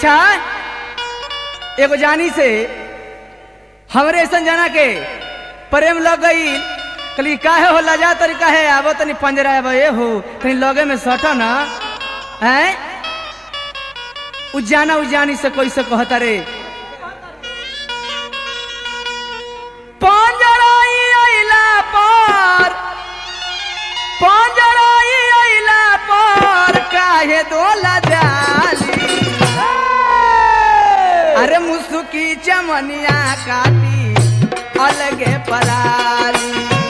अच्छा एगो जानी से हमरे ऐसा जाना के प्रेम लग गई कली काहे हो लजा तरी काहे आबो तनी पंजरा आबो ए हो तनी लगे में सट ना हैं उजाना उजानी से कैसे कहता रे पंजराई आइला पर पंजराई आइला पर काहे दोला जाली अरे मुसुकी चमनिया काटी अलगे पराली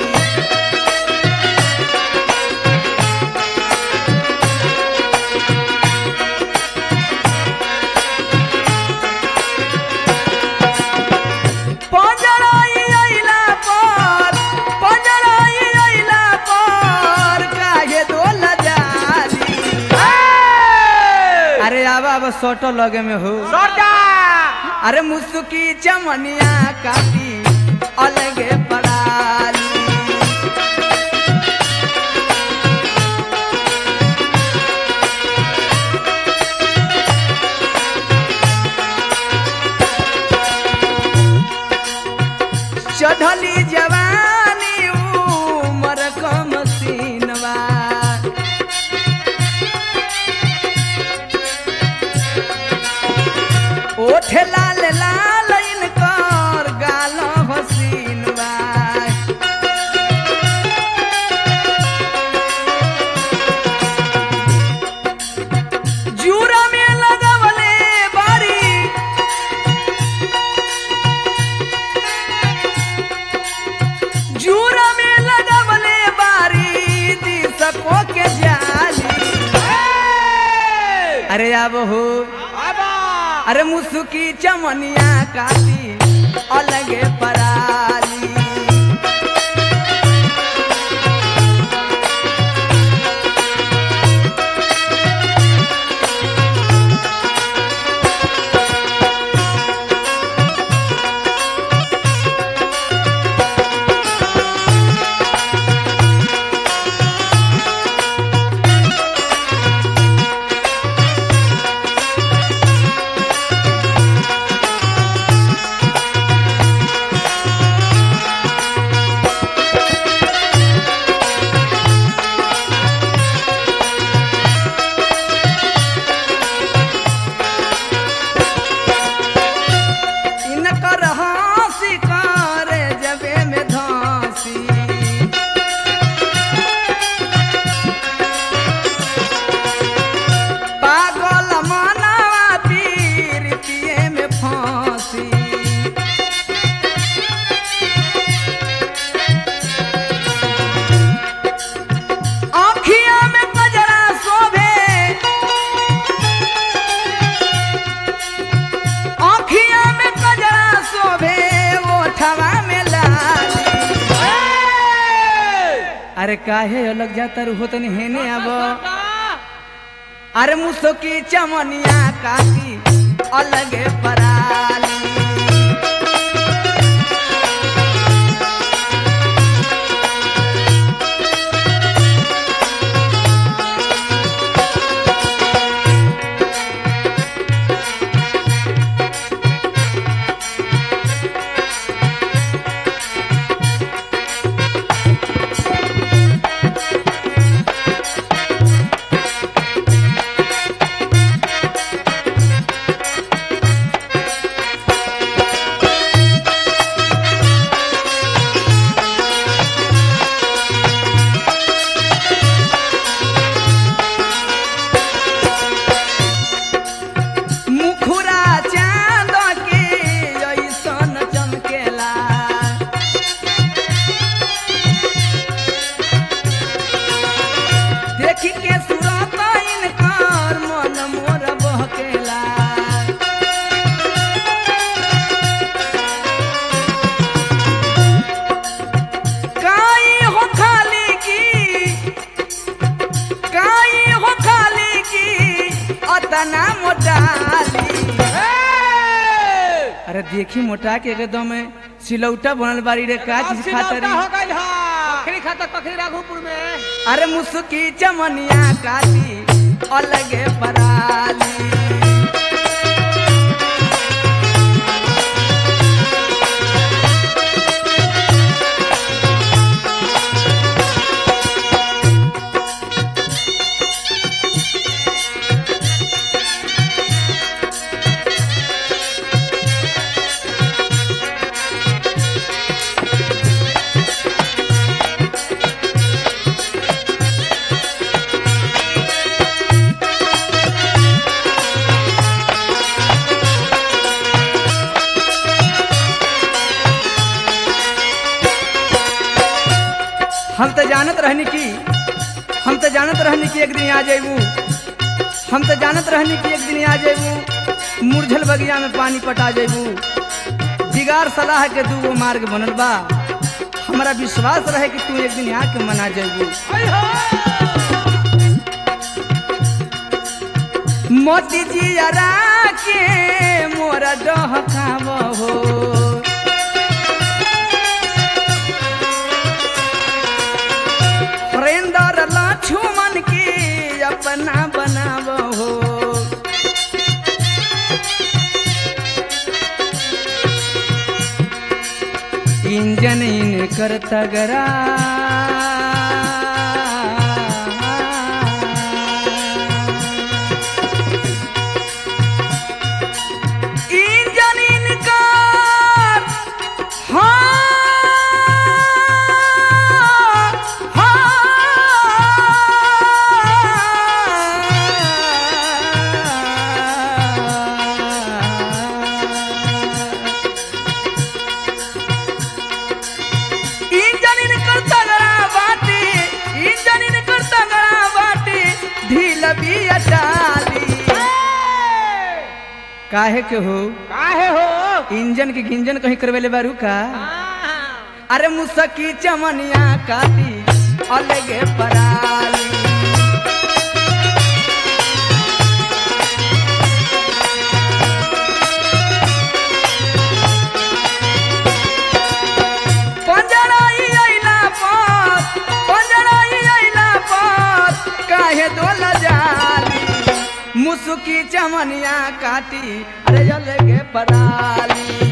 पंजराई आइला पर पंजराई आइला पर काहे दोला जाली अरे आवा आवा सोटो लगे में हो अरे मुसुकी चमनिया काटी अलगे पड़ाली चढ़ली जवानी उमर कम सीनवा ओठे लाल लाल इनकर गाल हसीन बा जूरा में लगवले बारी जूरा में लगवले बारी दिसको के जाली अरे अब हो अरे मुसुकी चमनिया काटी अलगे पराली इनकर हंसी करे जबे में धांसी पागल मनावा पीर पिए में फांसी आँखिया में कजरा शोभे आँखिया में कजरा शोभे ओठवा में लाली अरे काहे अलग जाता रू हो तनी हेने अब अरे मुसकी चमनिया काटी अलगे पराली मुखुरा चांद के ऐसन चमकेला देखी के सुरत इनकर मन मोर बहकेला काई हो खाली की काई हो खाली की अतना मोटाली अरे देखी मोटा के एकदम सिलौटा बनल बारी रे का चीज खातरी कखरी खाता कखरी राघोपुर में अरे मुसुकी चमनिया काटी अलगे पराली हम तो जानत रहनी कि हम तो जानत रहनी कि एक दिन आ जेबू हम तो जानत रहनी कि एक दिन आ जेबू मुरझल बगिया में पानी पटा जेबू बिगाड़ सलाह के दूगो मार्ग बनल बा हमारा विश्वास रहे कि तू एक दिन आके मना जेबू मोती जी अरा के मोरा डहकाव हो हरेंद्र लक्ष्मण की अपना बनाव हो इंजन इन कर तगरा इंजन इनकर हाँ हाँ इंजन इनकर तगड़ा बाटी इंजन इनकर तगड़ा बाटी ढील बिया डाली काहे के हो काहे हो इंजन के गिंजन कहीं करवेले बारू का हाँ। अरे मुसकी चमनिया काटी अलगे पराली पंजराई अइला पर पंजराई अइला पर काहे दोल जाली मुसुकी चमनिया काटी अरे अलगे पराली